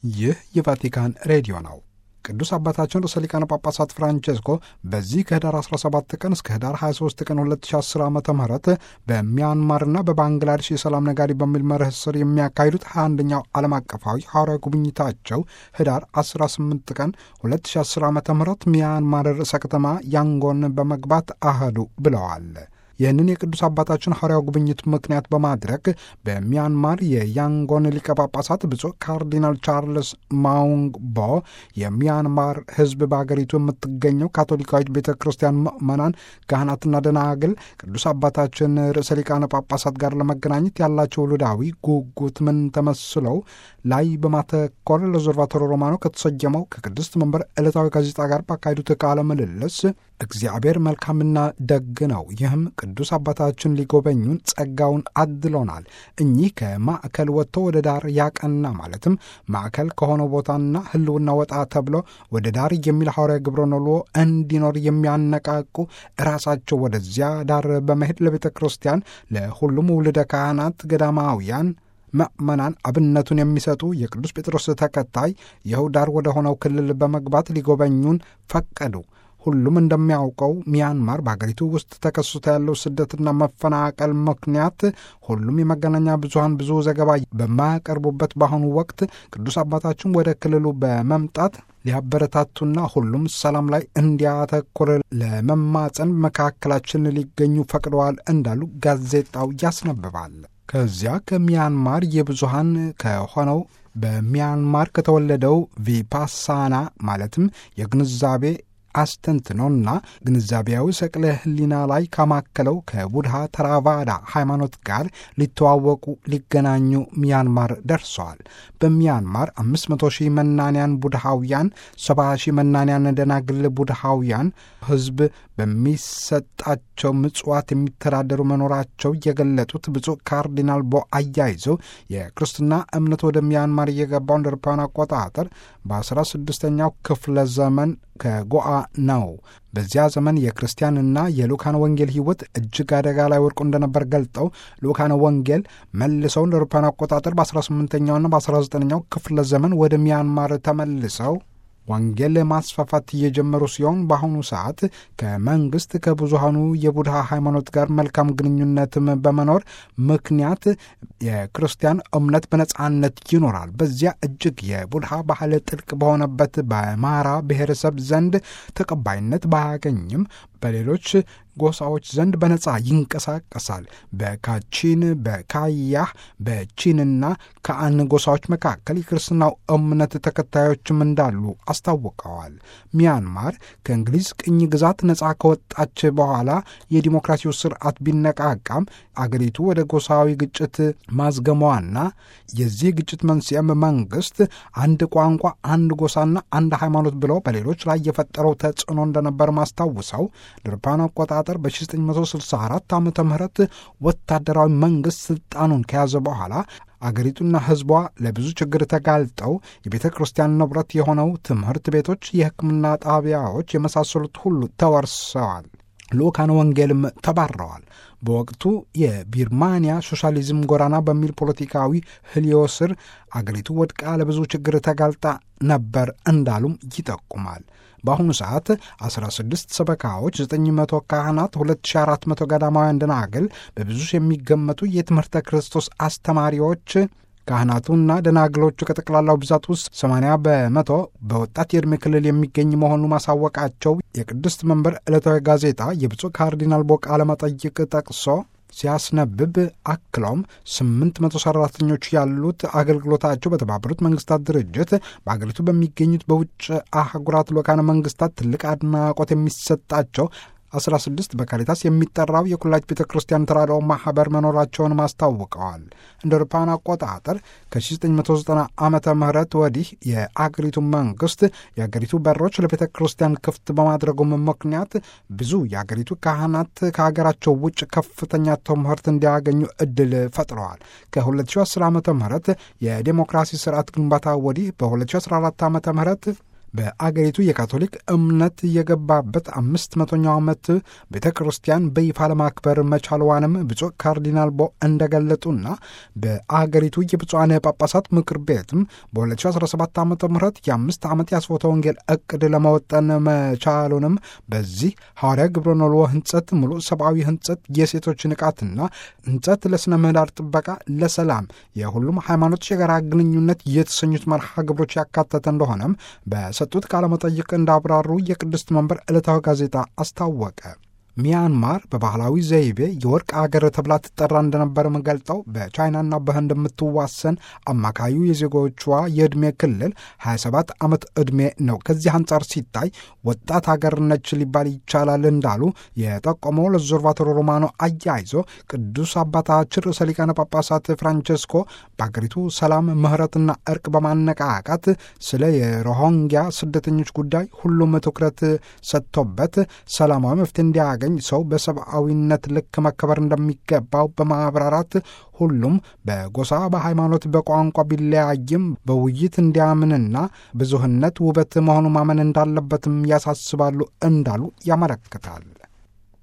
ይህ የቫቲካን ሬዲዮ ነው። ቅዱስ አባታችን ርዕሰ ሊቃነ ጳጳሳት ፍራንቼስኮ በዚህ ከህዳር 17 ቀን እስከ ህዳር 23 ቀን 2010 ዓ ም በሚያንማርና በባንግላዴሽ የሰላም ነጋሪ በሚል መርህ ስር የሚያካሂዱት 21ኛው ዓለም አቀፋዊ ሐዋርያዊ ጉብኝታቸው ህዳር 18 ቀን 2010 ዓ ም ሚያንማር ርዕሰ ከተማ ያንጎን በመግባት አህዱ ብለዋል። ይህንን የቅዱስ አባታችን ሐዋርያው ጉብኝት ምክንያት በማድረግ በሚያንማር የያንጎን ሊቀ ጳጳሳት ብፁዕ ካርዲናል ቻርልስ ማውንግ ቦ የሚያንማር ሕዝብ በአገሪቱ የምትገኘው ካቶሊካዊት ቤተ ክርስቲያን ምዕመናን፣ ካህናትና ደናግል ቅዱስ አባታችን ርዕሰ ሊቃነ ጳጳሳት ጋር ለመገናኘት ያላቸው ውሉዳዊ ጉጉት ምን ተመስለው ላይ በማተኮር ለኦብዘርቫቶሪ ሮማኖ ከተሰየመው ከቅድስት መንበር ዕለታዊ ጋዜጣ ጋር ባካሄዱት ቃለ ምልልስ እግዚአብሔር መልካምና ደግ ነው። ይህም ቅዱስ አባታችን ሊጎበኙን ጸጋውን አድሎናል። እኚህ ከማዕከል ወጥቶ ወደ ዳር ያቀና ማለትም ማዕከል ከሆነው ቦታና ሕልውና ወጣ ተብሎ ወደ ዳር የሚል ሐዋርያ ግብረ ነሎ እንዲኖር የሚያነቃቁ ራሳቸው ወደዚያ ዳር በመሄድ ለቤተ ክርስቲያን ለሁሉም ውልደ ካህናት ገዳማውያን ምዕመናን አብነቱን የሚሰጡ የቅዱስ ጴጥሮስ ተከታይ ይኸው ዳር ወደ ሆነው ክልል በመግባት ሊጎበኙን ፈቀዱ። ሁሉም እንደሚያውቀው ሚያንማር በሀገሪቱ ውስጥ ተከስቶ ያለው ስደትና መፈናቀል ምክንያት ሁሉም የመገናኛ ብዙኃን ብዙ ዘገባ በማያቀርቡበት በአሁኑ ወቅት ቅዱስ አባታችን ወደ ክልሉ በመምጣት ሊያበረታቱና ሁሉም ሰላም ላይ እንዲያተኩር ለመማፀን መካከላችን ሊገኙ ፈቅደዋል እንዳሉ ጋዜጣው ያስነብባል። ከዚያ ከሚያንማር የብዙሃን ከሆነው በሚያንማር ከተወለደው ቪፓሳና ማለትም የግንዛቤ አስተንትኖና ግንዛቤያዊ ሰቅለ ሕሊና ላይ ካማከለው ከቡድሃ ተራቫዳ ሃይማኖት ጋር ሊተዋወቁ ሊገናኙ ሚያንማር ደርሰዋል። በሚያንማር 500 ሺህ መናንያን ቡድሃውያን፣ 70 ሺህ መናንያን ደናግል ቡድሃውያን ሕዝብ በሚሰጣቸው ምጽዋት የሚተዳደሩ መኖራቸው የገለጡት ብፁዕ ካርዲናል ቦ አያይዘው የክርስትና እምነት ወደ ሚያንማር እየገባው እንደ አውሮፓውያን አቆጣጠር በ16ኛው ክፍለ ዘመን ከጎአ ነው። በዚያ ዘመን የክርስቲያንና የሉካን ወንጌል ሕይወት እጅግ አደጋ ላይ ወድቆ እንደነበር ገልጠው ሉካን ወንጌል መልሰው እንደ አውሮፓውያን አቆጣጠር በ18ኛውና በ19ኛው ክፍለ ዘመን ወደ ሚያንማር ተመልሰው ወንጌል ማስፋፋት እየጀመሩ ሲሆን በአሁኑ ሰዓት ከመንግስት ከብዙሃኑ የቡድሃ ሃይማኖት ጋር መልካም ግንኙነትም በመኖር ምክንያት የክርስቲያን እምነት በነጻነት ይኖራል። በዚያ እጅግ የቡድሃ ባህል ጥልቅ በሆነበት በማራ ብሔረሰብ ዘንድ ተቀባይነት ባያገኝም በሌሎች ጎሳዎች ዘንድ በነጻ ይንቀሳቀሳል። በካቺን በካያህ በቺንና ከአን ጎሳዎች መካከል የክርስትናው እምነት ተከታዮችም እንዳሉ አስታውቀዋል። ሚያንማር ከእንግሊዝ ቅኝ ግዛት ነጻ ከወጣች በኋላ የዲሞክራሲው ስርዓት ቢነቃቃም አገሪቱ ወደ ጎሳዊ ግጭት ማዝገሟና የዚህ ግጭት መንስኤም መንግስት አንድ ቋንቋ፣ አንድ ጎሳና አንድ ሃይማኖት ብለው በሌሎች ላይ የፈጠረው ተጽዕኖ እንደነበር ማስታውሰው ለአውሮፓውያን አቆጣጠር በ1964 ዓ ም ወታደራዊ መንግስት ስልጣኑን ከያዘ በኋላ አገሪቱና ሕዝቧ ለብዙ ችግር ተጋልጠው የቤተ ክርስቲያን ንብረት የሆነው ትምህርት ቤቶች፣ የሕክምና ጣቢያዎች የመሳሰሉት ሁሉ ተወርሰዋል። ልኡካን ወንጌልም ተባረዋል። በወቅቱ የቢርማንያ ሶሻሊዝም ጎዳና በሚል ፖለቲካዊ ህልዮ ስር አገሪቱ ወድቃ ለብዙ ችግር ተጋልጣ ነበር እንዳሉም ይጠቁማል። በአሁኑ ሰዓት 16 ሰበካዎች፣ 900 ካህናት፣ 2400 ገዳማውያን ደናግል፣ በብዙ የሚገመቱ የትምህርተ ክርስቶስ አስተማሪዎች ካህናቱና ደናግሎቹ ከጠቅላላው ብዛት ውስጥ 80 በመቶ በወጣት የዕድሜ ክልል የሚገኝ መሆኑ ማሳወቃቸው የቅድስት መንበር ዕለታዊ ጋዜጣ የብፁዕ ካርዲናል ቦ ቃለ መጠይቅ ጠቅሶ ሲያስነብብ አክለውም ስምንት መቶ ሰራተኞች ያሉት አገልግሎታቸው በተባበሩት መንግስታት ድርጅት በአገሪቱ በሚገኙት በውጭ አህጉራት ልኡካነ መንግስታት ትልቅ አድናቆት የሚሰጣቸው 16 በካሪታስ የሚጠራው የኩላሊት ቤተ ክርስቲያን ተራድኦ ማኅበር መኖራቸውን አስታውቀዋል። እንደ አውሮፓውያን አቆጣጠር ከ1990 ዓመተ ምህረት ወዲህ የአገሪቱ መንግስት የአገሪቱ በሮች ለቤተ ክርስቲያን ክፍት በማድረጉም ምክንያት ብዙ የአገሪቱ ካህናት ከሀገራቸው ውጭ ከፍተኛ ትምህርት እንዲያገኙ እድል ፈጥረዋል። ከ2010 ዓ ም የዴሞክራሲ ስርዓት ግንባታ ወዲህ በ2014 ዓ ም በአገሪቱ የካቶሊክ እምነት የገባበት አምስት መቶኛው ዓመት ቤተ ክርስቲያን በይፋ ለማክበር መቻልዋንም ብፁዕ ካርዲናል ቦ እንደገለጡና በአገሪቱ የብፁዓን ጳጳሳት ምክር ቤትም በ2017 ዓ ም የአምስት ዓመት የአስፎተ ወንጌል እቅድ ለመወጠን መቻሉንም በዚህ ሐዋርያ ግብረ ኖልዎ ህንጸት ሙሉ ሰብአዊ ህንጸት የሴቶች ንቃትና ህንጸት ለሥነ ምህዳር ጥበቃ ለሰላም የሁሉም ሃይማኖቶች የጋራ ግንኙነት የተሰኙት መርሃ ግብሮች ያካተተ እንደሆነም በሰጡት ቃለመጠይቅ እንዳብራሩ የቅድስት መንበር ዕለታዊ ጋዜጣ አስታወቀ። ሚያንማር በባህላዊ ዘይቤ የወርቅ አገር ተብላ ትጠራ እንደነበርም ገልጠው በቻይናና በህንድ የምትዋሰን አማካዩ የዜጎቿ የዕድሜ ክልል 27 ዓመት ዕድሜ ነው። ከዚህ አንጻር ሲታይ ወጣት ሀገር ነች ሊባል ይቻላል እንዳሉ የጠቆመው ለዞርቫቶሮ ሮማኖ አያይዞ ቅዱስ አባታችን ርዕሰ ሊቃነ ጳጳሳት ፍራንቸስኮ በአገሪቱ ሰላም፣ ምህረትና እርቅ በማነቃቃት ስለ የሮሂንግያ ስደተኞች ጉዳይ ሁሉም ትኩረት ሰጥቶበት ሰላማዊ መፍትሄ እንዲያገኝ ሰው በሰብአዊነት ልክ መከበር እንደሚገባው በማብራራት ሁሉም በጎሳ በሃይማኖት፣ በቋንቋ ቢለያይም በውይይት እንዲያምንና ብዙህነት ውበት መሆኑ ማመን እንዳለበትም ያሳስባሉ እንዳሉ ያመለክታል።